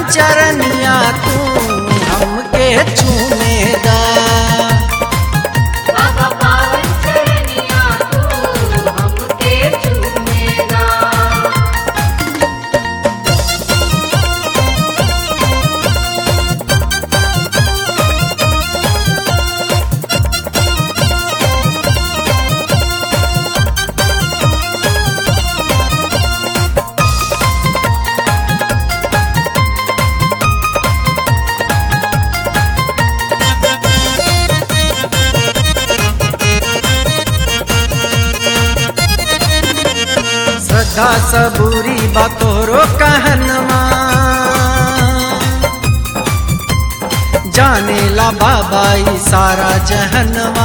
चरनिया तू हमके चूमेदा बाबा पावन चरनिया तू हमके चूमेगा श्रद्धा सबूरी बातोरो कहनमा जाने ला बाबा ई सारा जहनवा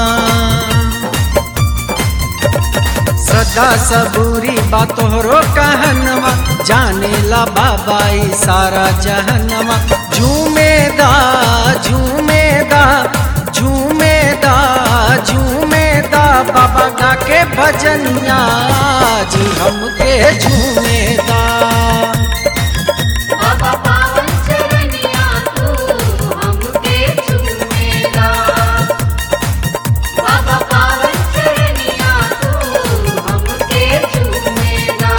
श्रद्धा सबूरी बातोरो कहनवा जाने ला बाबा ई सारा जहनवा झूमेदा झूमेदा झूमेदा झूमेदा बाबा गा के भजनिया आज हमके झूमेदा बाबा पावन चरनिया तू हमके चूमेगा बाबा पावन चरनिया तू हमके चूमेगा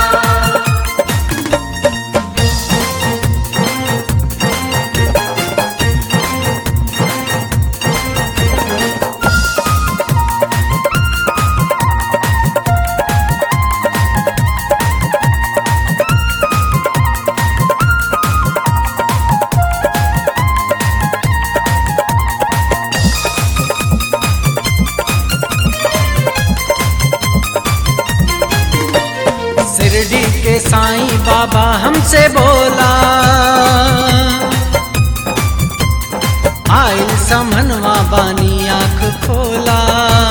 शिरडी के साईं बाबा हमसे बोला आयल समनवा बानी आंख खोला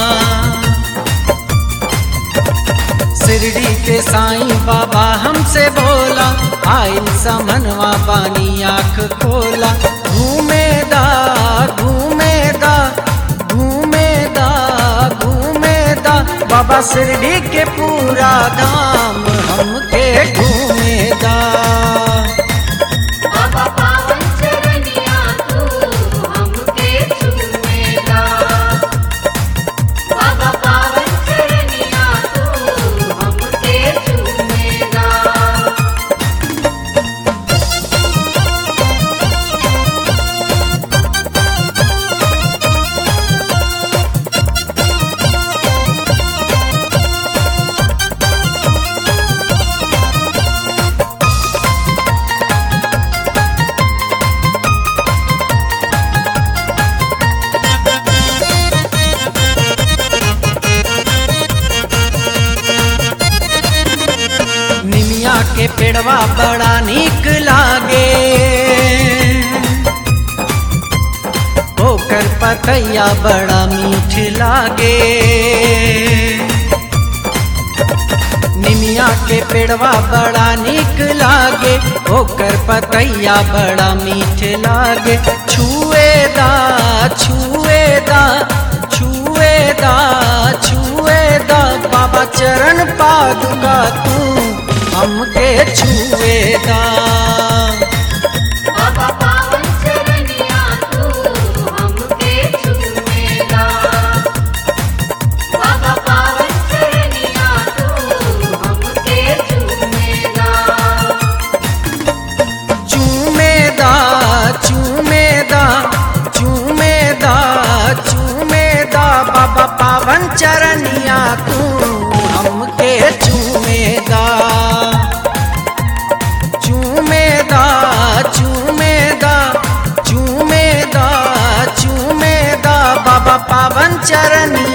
शिरडी के साईं बाबा हमसे बोला आयल समनवा बानी आंख खोला घूमेदा घूमेदा घूमेदा घूमेदा बाबा शिरडी के पूरा धाम हमके घूमेदा बाबा पावन चरनिया तू हमके चूमेगा बाबा पावन चरनिया तू हमके चूमेगा निमिया के पेड़वा बड़ा नीक लागे ओकर पतैया बड़ा मीठ लागे निमिया के पेड़वा बड़ा नीक लागे ओकर पतैया बड़ा मीठ लागे छुएदा छुएदा छुएदा छुएदा बाबा चरण पादुका तू हमके छुएदा बाबा पावन चरनिया तू हमके चूमेगा बाबा पावन चरनिया तू हमके चूमेगा चूमेदा चूमेदा चूमेदा चूमेदा बाबा पावन चरनिया तू हमके चूमेदा चूमेदा चूमेदा चूमेदा चूमेदा बाबा पावन चरनिया